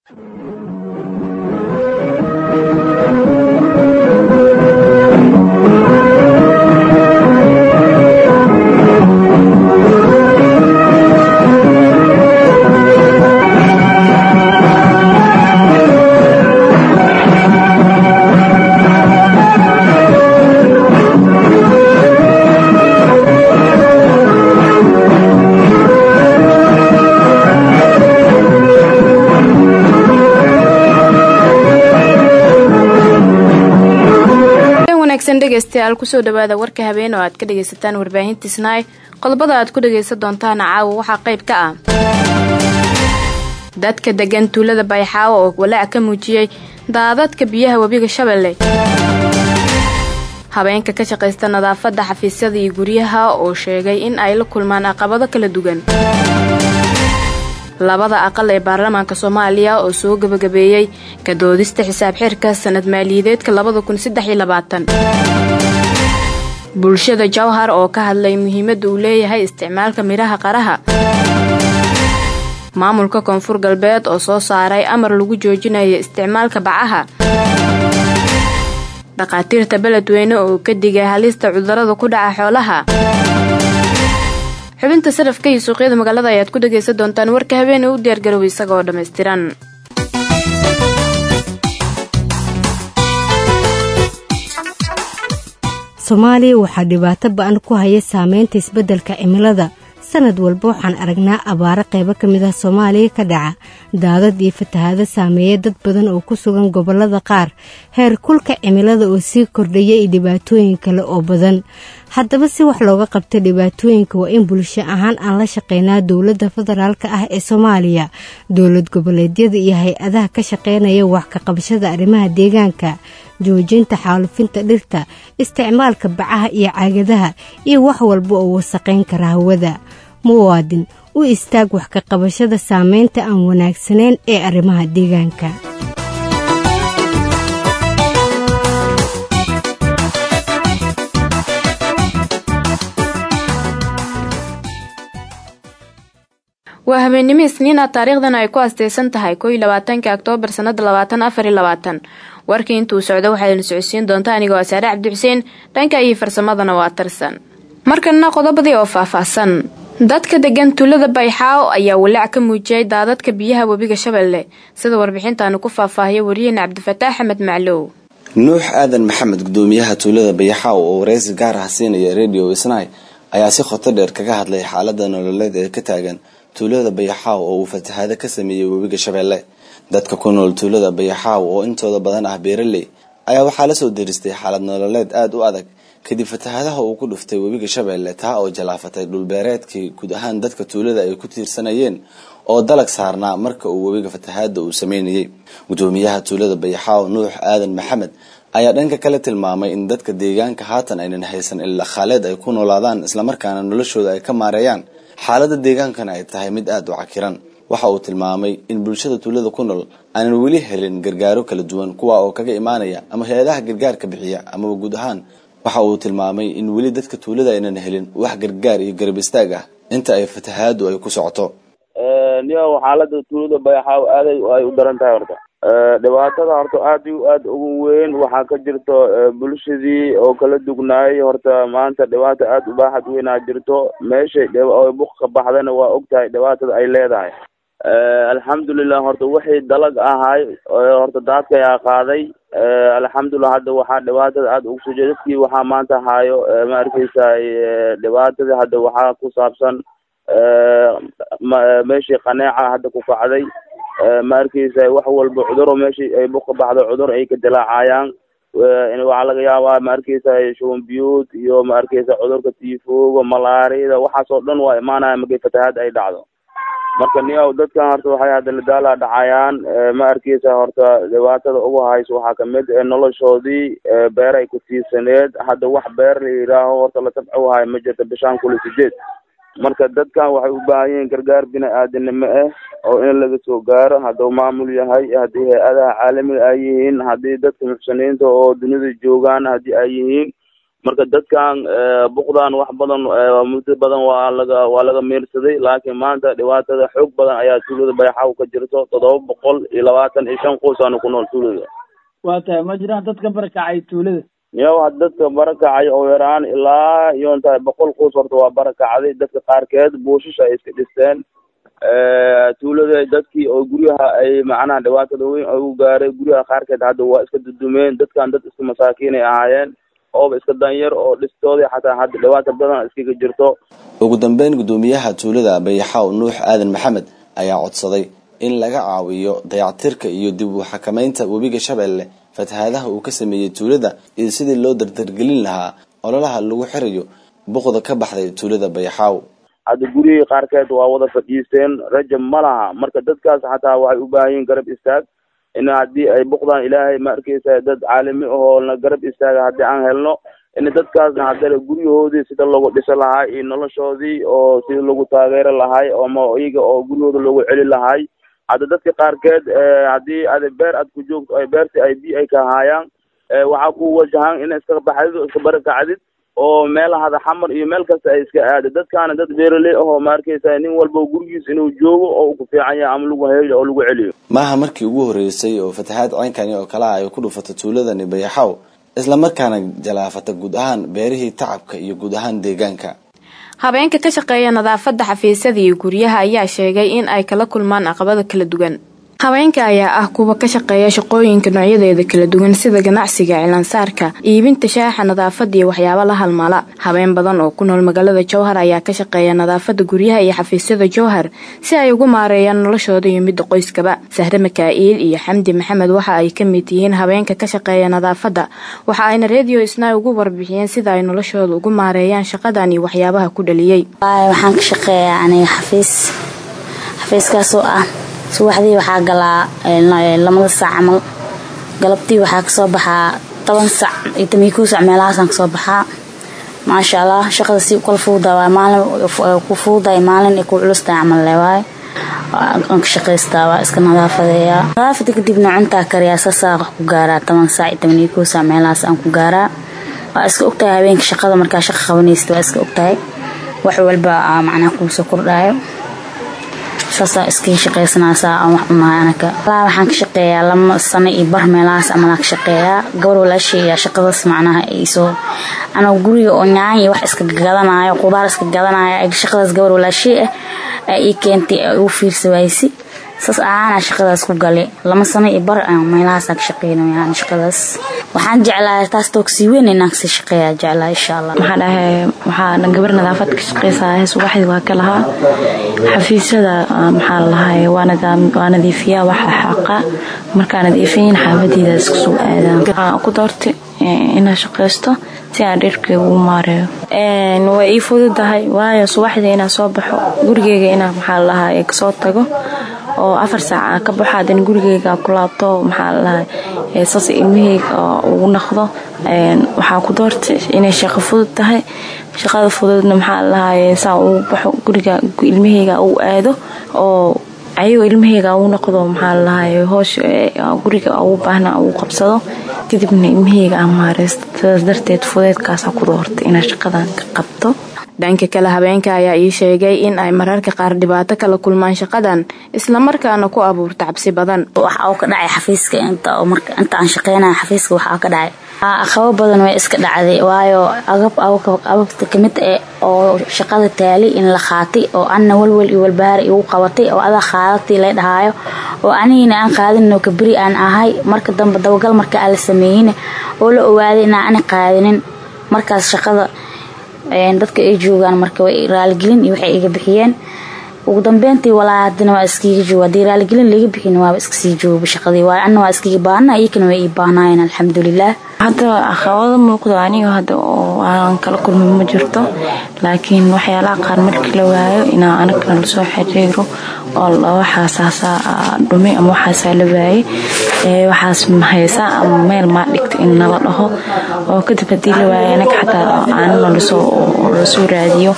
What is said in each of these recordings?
dhegeystayaal kusoo dhawaada warka habeen oo aad ka dhegaysataan warbaahinta snaai qodobada aad ku dhagaysan doontaan caawa waxaa qayb ka ah dadka degan tuulada bayxaawo oo walaac ka muujiyey daadadka biyaha webiga shabeelle habeenka ka shaqaysta nadaafadda xafiisyada iyo guryaha oo sheegay in ay la kulmaan caqabado kala duwan labada aqal ee baarlamaanka soomaaliya oo soo gebagabeeyey ka doodista xisaab xirka sanad maaliyadeedka labada kun saddex iyo labaatan bulshada jawhar oo ka hadlay muhiimadda uu leeyahay isticmaalka midhaha qaraha maamulka koonfur galbeed oo soo saaray amar lagu joojinayo isticmaalka bacaha dhakhaatiirta beledweyne oo ka digay halista cudurada ku dhaca xoolaha xubinta sarafka iyo suuqyada magaalada ayaad ku dhagaysan doontaan warka habeene u diyaargarow isagaoo dhammaystiran soomaaliya waxaa dhibaato ba-an ku haya saameynta isbeddelka cimilada sanad walba waxaan aragnaa abaaro qaybo ka mid ah soomaaliya ka dhaca daadad iyo fatahaado saameeya dad badan oo ku sugan gobollada qaar heer kulka cimilada oo sii kordhaya iyo dhibaatooyin kale oo badan haddaba si wax looga qabta dhibaatooyinka waa in bulsho ahaan aan la shaqeynaa dowladda federaalka ah ee soomaaliya dowlad goboleedyada iyo hay-adaha ka shaqeynaya wax ka qabashada arrimaha deegaanka joojinta xaalufinta dhirta isticmaalka bacaha iyo caagadaha iyo wax walba oo wasaqayn kara hawada muwaadin u istaag wax ka qabashada saameynta aan wanaagsanayn ee arrimaha deegaanka waa habeennimo isniina taariikhdan ay ku asteysan tahay koo iyo labaatanka oktoobar sanada labaatan afar iyo labaatan warkii intuu socdo waxaadna socodsiin doonta anigoo asaare cabdi xuseen dhanka iyo farsamadana waa tarsan markanna qodobadii oo faahfaahsan dadka degan tuulada bayxaawo ayaa walaac ka muujiyay daadadka biyaha webiga shabeelle sida warbixintaanu ku faahfaahiya wariyahena cabdifataax axmed maclow nuux aadan maxamed gudoomiyaha tuulada bayaxaaw oo wareysi gaar ah siinaya radio isnay ayaa si khoto dheer kaga hadlay xaalada nololeed ee ka taagan tuulada bayaxaaw oo uu fatahaado ka sameeyey webiga shabeelle dadka ku nool tuulada bayaxaaw oo intooda badan ah beeraley ayaa waxaa lasoo deristay xaalad nololeed aada u adag kadib fatahaadaha uu ku dhuftay webiga shabeelle taa oo jalaafatay dhulbeereedkii guud ahaan dadka tuulada ay ku tiirsanayeen oo dalag saarnaa marka uu webiga fatahaada uu sameynayay gudoomiyaha tuulada bayaxaaw nuux aadan maxamed ayaa dhanka kale tilmaamay in dadka deegaanka haatan aynan haysan ila khaaleed ay ku noolaadaan islamarkaana noloshooda ay ka maareeyaan xaalada deegaankana ay tahay mid aada u cakiran waxa uu tilmaamay in bulshada tuulada ku nool aanan weli helin gargaaro kala duwan kuwa oo kaga imaanaya ama hay-adaha gargaarka bixiya amaba guud ahaan waxa uu tilmaamay in weli dadka tuulada aynan helin wax gargaar iyo garab istaag ah inta ay fatahaadu ay ku socoto niyo xaalada tuulada bayaxaaw aaday ay u daran tahay horta dhibaatada horta aad iyo aad ugu weyn waxaa ka jirto bulshadii oo kala dugnaayay horta maanta dhibaata aada u baaxad weynaa jirto meeshay buq ka baxdana waa og tahay dhibaatada ay leedahay alxamdulilah horta wixii dalag ahay horta daadkayaa qaaday alxamdulilah hadda waxaa dhibaatada aada ugu soo jeeda dadkii waxaa maanta haayo ma arkeysa dhibaatada hadda waxaa ku saabsan meeshii qaneeca hadda ku kacday ma arkeysa wax walba cuduro meeshii ay buka baxdo cudur ay ka dilaacayaan waxaa laga yaabaa ma arkeysa shuban biyuud iyo ma arkeysa cudurka tifoga malaariyada waxaas oo dhan waa imaanaya markay fatahaad ay dhacdo marka niyow dadkan horta waxay hadda ladaala dhacayaan ma arkeysa horta dhibaatada ugu hayso waxaa kamid noloshoodii beer ay ku tiirsaneed hadda wax beer la yidhaaho horta la tabco wahay ma jirto bishaan kula sideed marka dadkan waxay u baahan yihiin gargaar bini-aadanimo ah oo in laga soo gaaro hadduu maamul yahay haddii hay-adaha caalamiga ay yihiin haddii dadka muxsiniinta oo dunida joogaan haddii ay yihiin marka dadkan buqdan wax badan muddo badan waa laga waa laga meersaday laakiin maanta dhibaatada xoog badan ayaa tuulada bayaxaw ka jirto toddoba boqol iyo labaatan iyo shan qoys aanu ku nool tuulada waa tahay ma jiraan dadka barakacay tuulada yow had dadka barakacay oo yaraan ilaa iyoon tahay boqol qoys horta waa barakacday dadka qaarkeed buushish ay iska dhisteen tuulada dadkii oo guryaha ay macnaha dhibaatada weyn ugu gaaray guryaha qaarkeed hadda waa iska dudumeen dadkan dad iska masaakiinay ahaayeen ooba iska danyar oo dhistooda xataa hadda dhibaata badan iskaga jirto ugu dambeyn guddoomiyaha tuulada bayaxaaw nuux aadan maxamed ayaa codsaday in laga caawiyo dayactirka iyo dib u xakameynta webiga shabeelle fatahaadaha uu ka sameeyey tuulada iyo sidii loo dardargelin lahaa ololaha lagu xirayo buqda ka baxday tuulada bayaxaaw hadda gurihii qaarkeed waa wada fadhiisteen rajab ma laha marka dadkaas xataa waxay u baahan yihin garab istaag in haddii ay buqdaan ilaahay ma arkeysa dad caalami ahoo na garab istaaga haddii aan helno in dadkaasna haddana guryahoodii sida loogu dhiso lahaa iyo noloshoodii oo sida lagu taageero lahay ama iyaga oo guryahooda loogu celi lahay hadda dadka qaarkeed haddii ada beer aad ku joogto ay beertii ay bi ay ka haayaan waxaa ku wajahan in iska baxdid oo iska barakacdid oo meelahada xamar iyo meel kasta ay iska aada dadkaana dad beeraley ahoo ma arkeysa nin walba gurigiis inuu joogo oo uu ku fiican yahay ama lagu heyo oo lagu celiyo maaha markii ugu horeysay oo fatahaad ceynkani oo kale ah ay ku dhufato tuuladani bayaxaw islamarkaana jalaafata guud ahaan beerihii tacabka iyo guud ahaan deegaanka habeenka ka shaqeeya nadaafadda xafiisyada iyo guryaha ayaa sheegay in ay kala kulmaan caqabada kala duwan haweenka ayaa ah kuwa ka shaqeeya shaqooyinka noocyadeeda kala duwan sida ganacsiga cilaansaarka iibinta shaaxa nadaafada iyo waxyaabo la halmala habeen badan oo ku nool magaalada jowhar ayaa ka shaqeeya nadaafada guryaha iyo xafiisyada jowhar si ay ugu maareeyaan noloshooda iyo midda qoyskaba sahre makaa'iil iyo xamdi maxamed waxa ay ka mid yihiin habeenka ka shaqeeya nadaafada waxa ayna redio isna ugu warbixiyeen sida ay noloshooda ugu maareeyaan shaqadan iyo waxyaabaha ku dhaliyey waxaan ka shaqeeyaa aniga xafiis xafiiskaasoo ah subaxdii waxaa galaa lamada saac camal galabtii waxaa kasoo baxaa toban sac iyo toban kow sac meelahaasaan kasoo baxaa maasha allah shaqada si kala fuudaa maalin ku fuuday maalin ku culustahay camal leewaaye aan ka shaqaystaa waa iska nadaafadeeyaa nadaafada kadibna cuntaa kariyaa sasaaqa ku gaaraa toban saac iyo toban iyo kow sac meelahaas aan ku gaaraa waa iska ogtahay habeenka shaqada markaa shaqa qabanaysid waa iska ogtahay wax walba macnaha kuu soo kordhaayo saasaa iskaga shaqaysanaasaa aan wax cunahay anaka walaa waxaan ka shaqeeyaa lama sano iyo bar meelahaas amalaan ka shaqeeyaa gabar walaashay ayaa shaqadaas macnaha iisoo anaga guriga oo nyaan iyo wax iska gadanayo qudaar iska gadanayo shaqadaas gabar walaashay ah aa ii keentay aa igu fiirsa waaysi saas ahaanaa shaqadaas ku galay lama sano iyo bar meelahaasaan ka shaqeynayaan shaqadaas waxaan jeclahay taas toogsii weyn inaan kasii shaqeeyaa jeclaa insha allah maxaa dhahay waxaa gabar nadaafad ka shaqeysaa subaxdii waa ka lahaa xafiisyada maxaa lahay waa nadiifiyaa waxa xaqa markaa nadiifiyin xaafadeyda iska soo aadaan waxaan ku doortay inaan shaqeysto si aan dherkeyga ugu maareeyo way ii fududahay waayo subaxdii inaan soo baxo gurigeyga inaan maxaa lahay kasoo tago oo afar saaca ka baxo haddana gurigeyga ku laabto maxaa lalahay saas ilmaheyga ugu naqdo waxaa ku doortay inay shaqo fudud tahay shaqada fududna maxaa lalahay saa ugu baxo guriga ilmaheyga uu aado oo ayagoo ilmaheyga ugu noqdo maxaa lalahay hoosh guriga ugu baahna ugu qabsado kadibna ilmaheyga aan maareysto sidaas darteed fudeedkaasa ku doortay inaa shaqadan ka qabto dhanka kale habeenka ayaa ii sheegay in ay mararka qaar dhibaato kala kulmaan shaqadan islamarkaana ku abuurta cabsi badan waxa uu ka dhacay xafiiska inta aan shaqeynaya xafiiska waxa ka dhacay aqabo badan way iska dhacday waayo agab ababta kamid eh oo shaqada taali in la qaatay oo anna walwal iyo walbahaar igu qabatay oo adaa qaadatay la dhahaayo oo anigina aan qaadinoo kaberi aan ahay marka dambe dabagal marka aan la sameeyin oo la ogaaday inaan ani qaadinin markaas shaqada dadka ay joogaan marka way raaligelin iyo waxay iga bixiyeen ugu dambeyntii walaa hadina waa iskiga jooga haddii raaligelin laga bixin waaba iska sii jooga shaqadii waayo anna waa iskiga baahna iyakana way ii baahnaayeen alxamdulilah hadda caqabado muuqdo aniga hadda oo aan kala kulmin ma jirto laakiin waxyaalaha qaar markii la waayo inaa anagana lasoo xiriiro oo waxaasaasaa dhumi ama waxaasaa la waayey waxaas mahaysaa ama meel maa dhigta in nala dhaho oo kadib haddii la waayo anaga xataa aanana lasoo raadiyo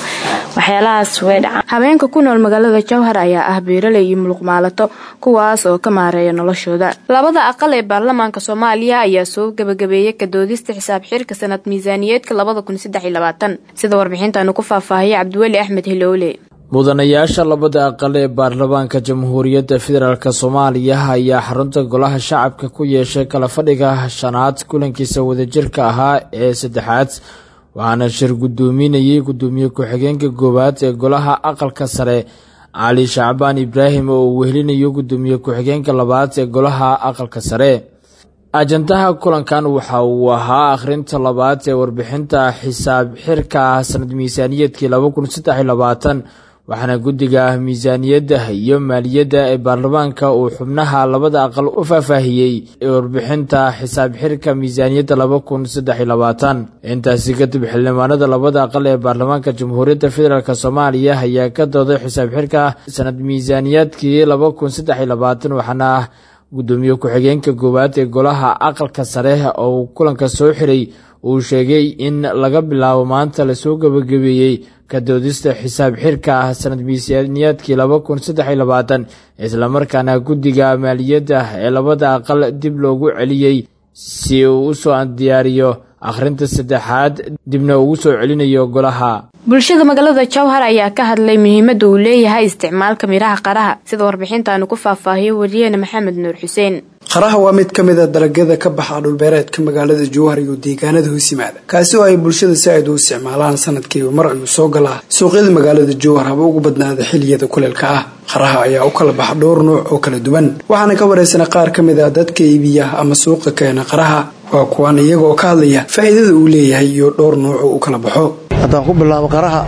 waxyaalahaas way dhacaan habeenka ku nool magaalada jowhar ayaa ah beeraley iyo muluqmaalato kuwaas oo ka maareeya noloshooda labada aqal ee baarlamaanka soomaaliya ayaa soo gabagabeeyay kadoodista xisaab xirka sanad miisaaniyeedka labada kun saddex iyo labaatan sida warbixintaanu ku faahfaahiyay cabdiweli axmed hilowle mudanayaasha labada aqal ee baarlamaanka jamhuuriyadda federaalk soomaaliya ayaa xarunta golaha shacabka ku yeeshay kala fadhiga shanaad kulankiisa wadajirka ahaa ee saddexaad waxaana shir guddoominayay guddoomiye ku-xigeenka koowaad ee golaha aqalka sare cali shacbaan ibraahim oo uu wehelinayo guddoomiye ku-xigeenka labaad ee golaha aqalka sare ajandaha kulankan waxa uu ahaa akhrinta labaad ee warbixinta xisaab xirka sanad miisaaniyeedkii laba kun saddex iyo labaatan waxaana guddiga miisaaniyadda iyo maaliyadda ee baarlamaanka uu xubnaha labada aqal u faahfaahiyey warbixinta xisaab xirka miisaaniyadda laba kun saddex iyo labaatan intaasi kadib xildhibaanada labada aqal ee baarlamaanka jamhuuriyadda federaalk soomaaliya ayaa ka dooday xisaab xirka sanad miisaaniyaadkii laba kun saddex iyo labaatan waxaana guddoomiye ku-xigeenka koowaad ee golaha aqalka sare oo kulanka soo xiray uu sheegay in laga bilaabo maanta lasoo gabagabeeyey ka doodista xisaab xirka sanad miisaaniyaadkii laba kun saddex iyo labaatan islamarkaana guddiga maaliyadda ee labada aqal dib loogu celiyey si uu usoo diyaariyo akhrinta saddexaad dibna ugu soo celinayo golaha bulshada magaalada jowhar ayaa ka hadlay muhiimadda uu leeyahay isticmaalka midhaha qaraha sida warbixintaanu ku faahfaahiyo wariyeene maxamed nuur xuseen qaraha waa mid ka mid a dalagyada ka baxa dhulbeereedka magaalada jowhar iyo deegaanada hoos yimaada kaasi oo ay bulshada si ayd u isticmaalaan sanadkiiba mar ayuu soo galaa suuqyada magaalada jowhar haba ugu badnaada xiliyada kuleelka ah qaraha ayaa u kala baxa dhowr nuuc oo kala duwan waxaana ka wareysana qaar ka mid a dadka iibiya ama suuqa keena qaraha waa kuwaan iyaga oo ka hadlaya faa'iidada uu leeyahay iyo dhowr nuuc oo u kala baxo haddaan ku bilaabo qaraha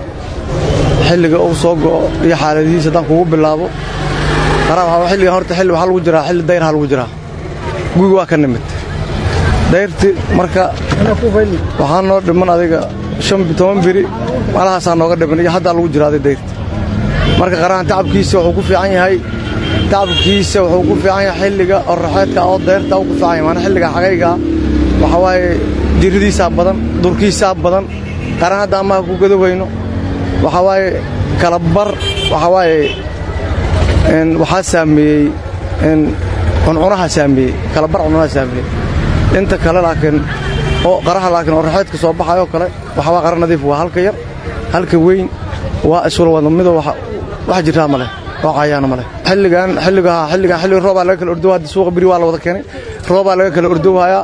xilliga uu soo go'o iyo xaaladihiisa haddaan kugu bilaabo qaraha waxaa xilligan horta xilli waxaa lagu jiraa xilli dayrha lagu jiraa gugi waa ka nimid dayrti marka waxaa noo dhiman adiga shan toban biri malahaasaa nooga dhiman iyo haddaa lagu jiraa adig dayrti marka qarahan tacabkiisa wuxuu ku fiican yahay tacabkiisa wuxuu ku fiican yahay xilliga oraxeedka oo dayrta uu ku fiican yahay maana xilliga xagaygaa waxaa waaye jirridiisaa badan durkiisaa badan qaran hadda amaha ku gadowayno waxaa waaye kalabar waxaa waaye waxaa saameeyey cuncunaha saameeyey kalabar cuncunaha saameeyey inta kale laakiin oo qaraha laakiin oo raxeedka soo baxayoo kale waxaa waa qara nadiif waa halka yar halka weyn waa iswala wada midoo wax jirtaa ma leh oo cayaana ma leh xilligan xilliga xilligan xilliga roobaa laga kala ordowaa hadda suuqa beri waa la wada keenay roobaa laga kala ordowhayaa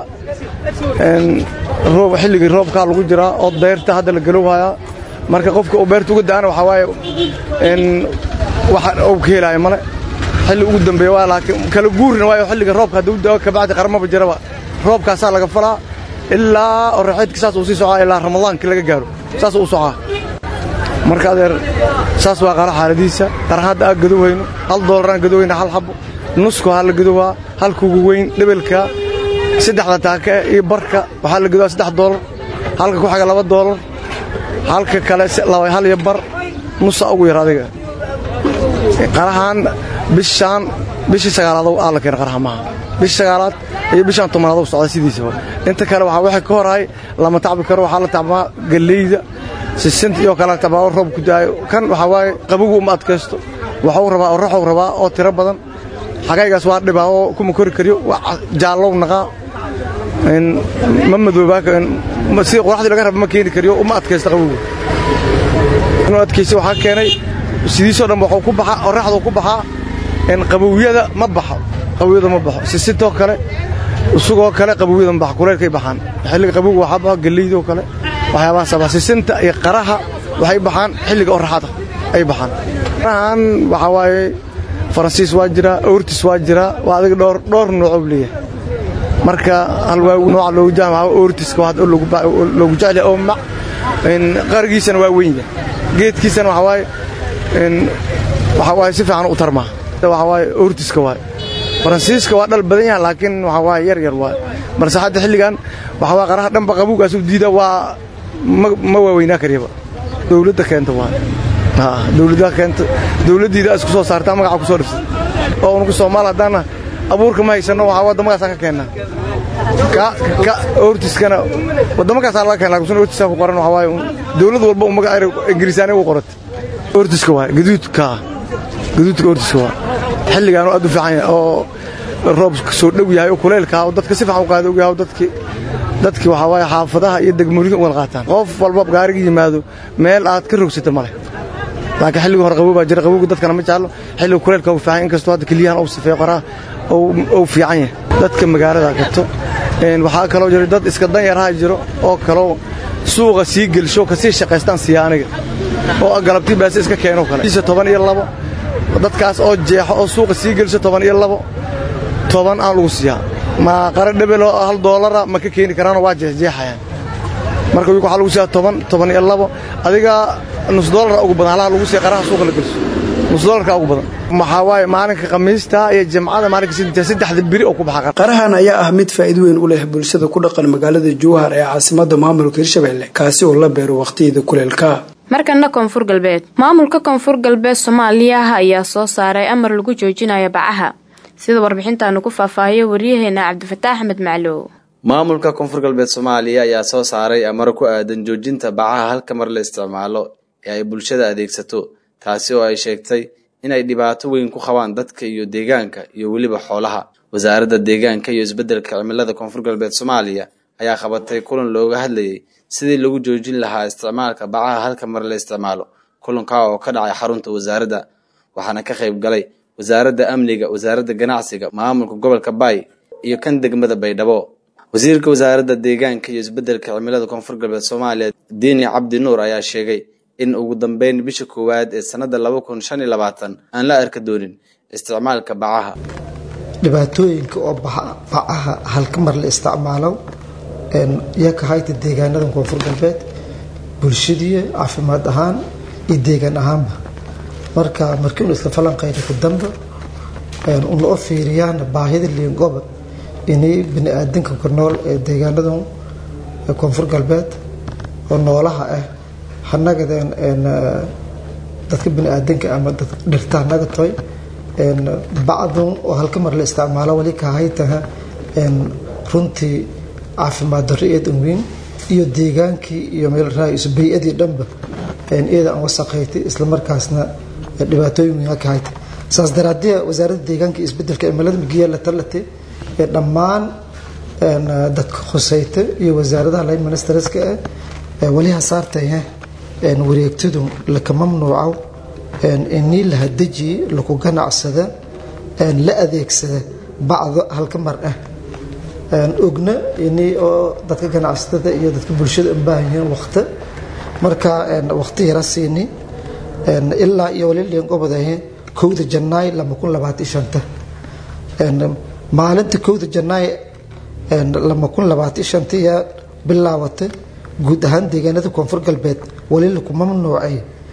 roob xilligii roobkaa lagu jiraa oo dayrta hadda la galowhayaa marka qofka uu beerta uga da'ana waxaa waaye waxa uu ka helaayo male xilli ugu dambeeya waa laakiin kala guurina waayo xilliga roobka hadduu da'o kabacdi qaramaba jiraba roobkaasaa laga falaa ilaa oraxeedka saas uu sii socaa ilaa ramadaankii laga gaaro saas uu socaa marka adeer saas waa qara xaaladiisa qaran hadda aa gadowhayno hal doolaraan gadowhayna hal xabo nusku haa la gadowhaa halkuugu weyn dhebelka saddexda taaka iyo barka waxaa la gadowaa saddex doolar halka ku xaga laba doolar halka kale hal iyo bar nusa ugu yar adiga qarahaan bishaan bishii sagaalaad aa la keena qaraha maaha bishii sagaalaad iyo bishaan tobnaad socda sidiisaba inta kale waxaa wixii ka horahay lama tacbi karo waxaa la tacbaa galleyda sisinta iyo kale tacbaa oo roob ku daayo kan waxaa waaye qabogu uma adkaysto waxuu rabaa oo raxuu rabaa oo tiro badan xagaygaas waa dhibaa oo kuma kori kariyo jaallow naqaa ma madoobaa sida qoraxdii laga raba ma keeni kariyo uma adkaysto qabogu inuu adkaysta waxaa keenay sidiisoo dhan wuxuu ku baxaa oraxduu ku baxaa qabowyada ma baxo qabowyada ma baxo sisintoo kale isugoo kale qabowyada ma baxo kuleylkay baxaan xilliga qabowga waxaa baxo galleydo kale waxyaabahaasa baxa sisinta iyo qaraha waxay baxaan xilliga oraxada ay baxaan qarahan waxaa waaye faransiis waa jiraa ortis waa jiraa waa adiga dhowr dhowr noocoo leeyahay marka hal waa nooca loogu jaa waxaa ortiska waa loogu jecel oo mac qarigiisana waa weyn yahay geedkiisana waxaa waaye waxaa waaye si fiican u tarmaa waxaa waaye ortiska waaye faransiiska waa dhal badan yaha laakiin waxaa waaye yar yar waaye balse hadda xilligan waxaa waaye qaraha dhanba qabuugaasu diida waa ma waaweynaa kariyaba dowladda keenta waaye dowladda keenta dowladdiida isku soo saartaa magaca ku soo dhifsay oo unugu soomaal haddaana abuurka ma haysanno waxaa waddamadaasaan ka keennaa ka ortiskana waddamakaasaan laga keena lakin ortiskaa ku qoran waxaa waaye dowlad walba u magaca ingiriisaani ugu qorata ortiska waay gaduudka gaduudka ortiska waa xilligaan aad u fiican yahay oo roob soo dhow yahay oo kuleylka oo dadka si fiican u qaada og yahay dadkii dadkii waxaa waaye xaafadaha iyo degmooyinka u wada qaataan qof walba gaariga yimaado meel aad ka rogsata male laakiin xilliga hore qabow baa jira qabowga dadkana ma jeclo xilliga kuleylka uu fiican inkastoo hadda keliyahan uu sifeeyo qoraha uu fiican yahay dadka magaalada gato waxaa kaloo jira dad iska danyaraha jiro oo kaloo suuqa sii gelsho kasii shaqaystaan siya aniga oo galabtii baase iska keeno kale isa toban iyo labo dadkaas oo jeexo oo suuqa sii gelsho toban iyo labo toban aan lagu siiyaa ma qara dhebeloo hal doolara ma ka keeni karaanoo waa jeexjeexayaan marka wigu waxaa lagu siiyaa toban toban iyo labo adiga nus doolara ugu badan halaha lagu siiya qaraha suuqa la gelso nus doolarka ugu badan maxaa waaye maalinka khamiista iyo jimcada maalinka saddexda beri oo ku baxa qarahan ayaa ah mid faa'iido weyn u leh bulshada ku dhaqan magaalada jowhar ee caasimada maamulka hirshabelle kaasi oo la beero waqhtiyada kuleelka markana koonfur galbeed maamulka koonfur galbeed soomaaliya ayaa soo saaray amar lagu joojinayo bacaha sida warbixintaanu ku faahfaahiyo waryaheena cabdifataax axmed maclow maamulka koonfur galbeed soomaaliya ayaa soo saaray amaro ku aadan joojinta bacaha halka mar la isticmaalo ee ay bulshada adeegsato taasi oo ay sheegtay inay dhibaato weyn ku qabaan dadka iyo deegaanka iyo weliba xoolaha wasaaradda deegaanka iyo isbeddelka cimilada koonfur galbeed soomaaliya ayaa qabatay kulan looga hadlayay sidii lagu joojin lahaa isticmaalka bacaha halka mar la isticmaalo kulankaa oo ka dhacay xarunta wasaaradda waxaana ka qayb galay wasaaradda amniga wasaaradda ganacsiga maamulka gobolka baay iyo kan degmada baydhabo wasiirka wasaaradda deegaanka iyo isbeddelka cimilada koonfur galbeed soomaaliya diini cabdi nuur ayaa sheegay in ugu dambeyn bisha koowaad ee sannadda laba kun shan iyo labaatan aan la arka doonin isticmaalka bacaha dhibaatooyinka oo bacaha halka mar la isticmaalo iyo ka hayta deegaanada koonfur galbeed bulshadii caafimaad ahaan iyo deegaan ahaanba marka markii unu isla falanqayna ku dambe una u fiiriyaan baahida liingoba inay bini aadanka ku nool ee deegaanada koonfur galbeed oo noolaha ah hanagadeen dadka bini aadanka ama dhirta hanaga toy bacdun oo halka mar la isticmaalo wali ka haytaha runtii caafimaad darro eed weyn iyo deegaankii iyo meel raaiso bay-adii dhanba iyada aan wasaqayti isla markaasna dhibaatooyin weyn ka hayta saas daraadee wasaaradda deegaanka iyo isbedelka cimilada migiya la talate ee dhammaan dadka khusayta iyo wasaaradaha line ministerska ah wali hasaartaya wareegtadu laka mamnuuco inii la hadajiye laku ganacsada la adeegsada bacdo halka mar ah ogna inii oo dadka ganacsatada iyo dadka bulshada u baahan yihiin waqti marka waqti yara siini ilaa iyo wali liingobadahe kowda janaay lama kun labaatan shanta maalinta kowda janaay lama kun labaatan shanta yaa bilaawatay guud ahaan deegaanada koonfur galbeed wali laku mamnuucay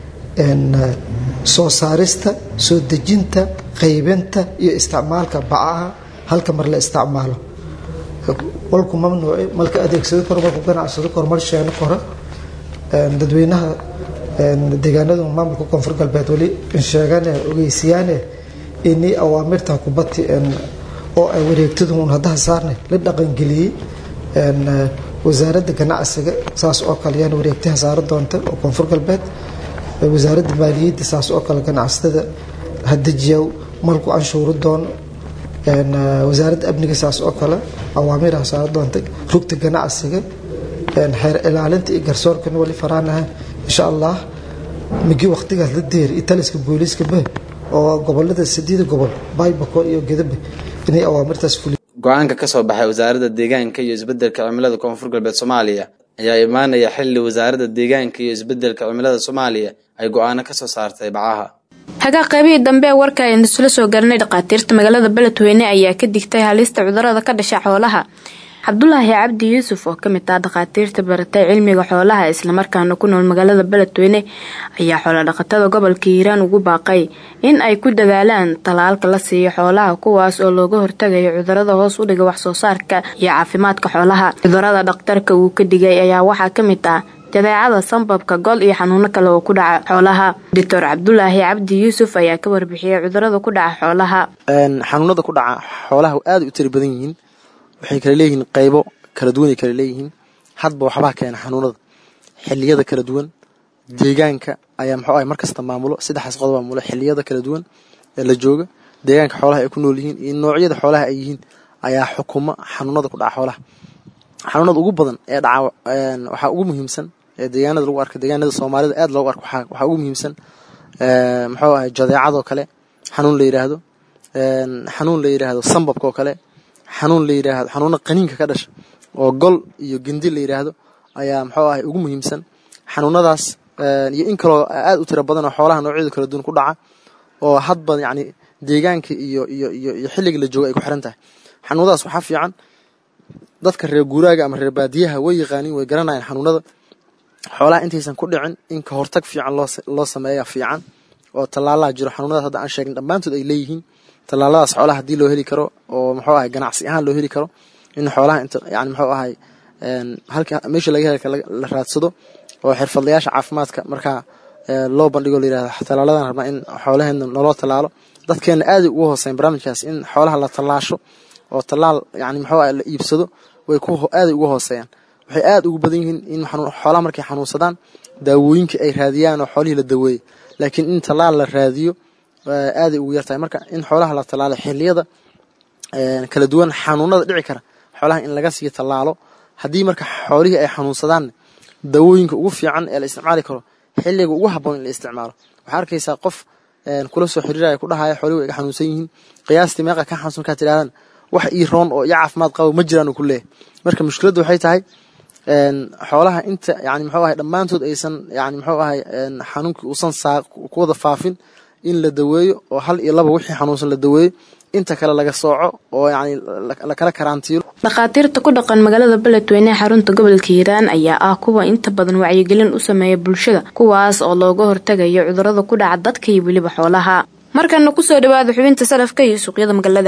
soo saarista soo dejinta qaybinta iyo isticmaalka bacaha halka mar la isticmaalo walku mamnuuci malka adeegsado karo malku ganacsado karo mal sheeno karo dadweynaha deegaanada maamulka koonfur galbeed wali sheegane ogeysiyaane inii awaamirta kubati oo ay wareegtadu un haddaha saarne la dhaqangeliyey wasaaradda ganacsiga saas oo kale yaan wareegtaha saara doonta oo koonfur galbeed wasaaradda maaliyadda saas oo kale ganacsatada hadajiya malku canshuuri doono wasaaradda amniga saas oo kale awaamiirha saara doonta rugta ganacsiga xeer ilaalinta iyo garsoorkana wali faraanaha insha allah migi waqtigaas la deer iyo taliska booliiskaba oo gobolada sideeda gobol baybako iyo gedabe inay awaamirtaas fuliy go-aanka ka soo baxay wasaaradda deegaanka iyo isbeddelka cimilada koonfur galbeed soomaaliya ayaa imaanaya xilli wasaaradda deegaanka iyo isbeddelka cimilada soomaaliya ay go-aano ka soo saartay bacaha hagaa qaybihii dambe ee warka aynu isla soo garanay dhakhaatiirta magaalada beledweyne ayaa ka digtay halista cudurada ka dhasha xoolaha cabdulaahi cabdi yuusuf oo kamid ah dhakhaatiirta baratay cilmiga xoolaha islamarkaana ku nool magaalada beledweyne ayaa xoolodhaqatada gobolka hiiraan ugu baaqay in ay ku dadaalaan talaalka la siiyo xoolaha kuwaas oo looga hortagayo cudurada hoos u dhiga waxsoo saarka iyo caafimaadka xoolaha cudurada dhakhtarka uu ka digay ayaa waxaa kamid ah jadeecada sambabka gol iyo xanuuno kale oo ku dhaca xoolaha doctor cabdulaahi cabdi yuusuf ayaa ka warbixiyay cudurada ku dhaca xoolaha xanuunada ku dhaca xoolaha aada u tiri badan yihiin waxay kala leeyihiin qaybo kala duwanay kala leeyihiin hadba waxbaa keena xanuunada xiliyada kala duwan deegaanka ayaa muxuu ahay markasta maamulo saddexdaas qodob maamulo xiliyada kala duwan ee la jooga deegaanka xoolaha ay ku nool yihiin iyo noocyada xoolaha ay yihiin ayaa xukuma xanuunada ku dhaca xoolaha xanuunada ugu badan ee dhaca waxaa ugu muhiimsan ee deegaanada lagu arko deegaanada soomaalida aad loogu arko waxaa ugu muhiimsan muxuu ahay jadeecadoo kale xanuun la yidhaahdo xanuun la yidhaahdo sambabka oo kale xanuun la yidhaahdo xanuuna qaniinka ka dhasha oo gol iyo gendi la yidhaahdo ayaa muxuu ahay ugu muhiimsan xanuunadaas iyo in kaloo aad u tiro badan oo xoolaha noocyada kala duwan ku dhaca oo hadba yacni deegaanka iyo iyo iyo iyo xilliga la jooga ay ku xiran tahay xanuunadaas waxaa fiican dadka reer guuraaga ama reer baadiyaha way yaqaaniin way garanayaan xanuunada xoolaha intaysan ku dhicin in ka hortag fiican loo loo sameeya fiican oo tallaalaha jiro xanuunadaas hadda aan sheegin dhammaantood ay leeyihiin tallaaladaas xoolaha haddii loo heli karo oo muxuu ahay ganacsi ahaan loo heli karo in xoolaha inta yani muxuu ahay halka meesha laga heli karo la raadsado oo xirfadlayaasha caafimaadka markaa loo bandhigo la yirahdo tallaaladan rabnaa in xoolaheena naloo tallaalo dadkeena aaday ugu hooseyn barnaamijkaas in xoolaha la tallaasho oo tallaal yani muxuu ahay la iibsado way ku aaday ugu hooseeyaan waxay aad ugu badan yihiin in xoolaha markay xanuunsadaan daawooyinka ay raadiyaan oo xoolihii la daweeyey laakiin in tallaal la raadiyo aaday ugu yartahay marka in xoolaha la tallaalo xiliyada kala duwan xanuunada dhici kara xoolaha in laga sii tallaalo haddii marka xoolihii ay xanuunsadaan daawooyinka ugu fiican ee la isticmaali karo xilliga ugu habboon in la isticmaalo waxaa arkaysaa qof kula soo xiriiraya ku dhahaya xoolihi way iga xanuunsan yihiin qiyaastii meeqa ka xanuunsan markaad tidhahdaan wax ii roon oo iyo caafimaad qabo ma jiraan uu ku leeyahay marka mushkiladdu waxay tahay xoolaha inta yani muxuu ahay dhammaantood aysan yani muxuu ahay xanuunkii uusan saa ku wada faafin in la daweeyo oo hal iyo laba wixii xanuunsan la daweeyo inta kale laga sooco oo yani lakala karaantiilo dhakhaatiirta ku dhaqan magaalada beledweyne ee xarunta gobolka hiiraan ayaa ah kuwa inta badan wacyigelin u sameeya bulshada kuwaas oo looga hortagayo cudurada ku dhaca dadka iyo weliba xoolaha markana kusoo dhawaada xubinta salafka iyo suuqyada magaalada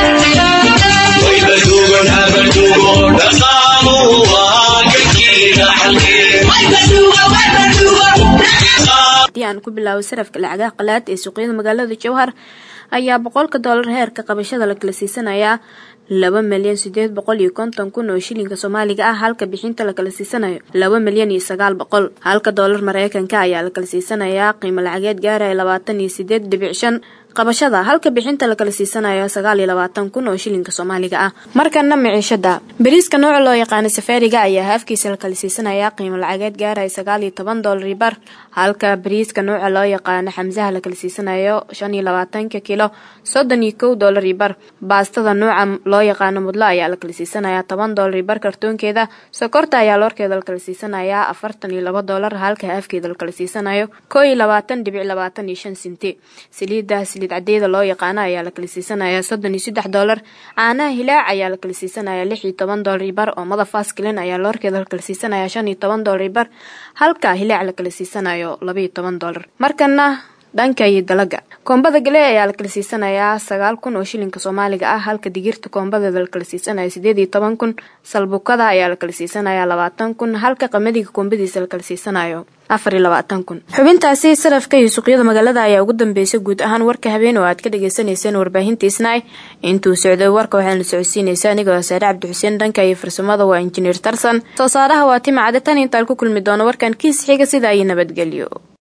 haddii aan ku bilaabo sarafka lacagaha qalaad ee suuqyada magaalada jowhar ayaa boqolka doolar heerka qabashada la kala siisanayaa laba milyan sideed boqol iyo konton kun oo shilinka soomaaliga ah halka bixinta la kala siisanayo laba milyan iyo sagaal boqol halka doolar mareykanka ayaa la kala siisanayaa qiimo lacageed gaaraya labaatan iyo sideed dhibic shan qabashada halka bixinta la kala siisanayo sagaal iyo labaatan kun oo shilinka soomaaliga ah markana miciishada bariiska nooca loo yaqaana safaariga ayaa haafkiisa la kala siisanayaa qiimo lacageed gaaraya sagaal iyo toban doolar bar halka bariiska nooca loo yaqaano xamsaha la kala siisanayo shan iyo labaatanka kilo soddon iyo kow doolar bar baastada nooca loo yaqaano mudlo ayaa la kala siisanayaa toban doolar bar kartoonkeeda sokorta ayaa loorkeeda la kala siisanayaa afartan iyo laba doolar halka haafkeeda la kala siisanayo koo iyo labaatan dhibic labaatan iyo shan sinti saliida saliid cadeeda loo yaqaano ayaa la kala siisanayaa soddon iyo saddex doolar caanaha hilaac ayaa la kala siisanayaa lix iyo toban doolar bar oomada faskilin ayaa loorkeeda la kala siisanayaa shan iyo toban doolar bar halka hilaac la kala siisanayo laba iyo toban doolar markana dhanka iyo dalaga koombada gale ayaa la kala siisanayaa sagaal kun oo shilinka soomaaliga ah halka digirta koombadeeda la kala siisanayo sideed iyo toban kun salbukada ayaa la kala siisanayaa labaatan kun halka qamadiga koombadiisa la kala siisanayo afar iyo labaatan kun xubintaasi sarafka iyo suuqyada magaalada ayaa ugu dambeysay guud ahaan warka habeen oo aad ka dhagaysanayseen warbaahinta isnay intuu socday warka waxaana socodsiinaysa anigoo saare cabdi xuseen dhanka iyo farsamada waa injineer tarsan soo saaraha waa tima cade tan intaan ku kulmi doono warkan kiis xiga sidaa iyo nabadgelyo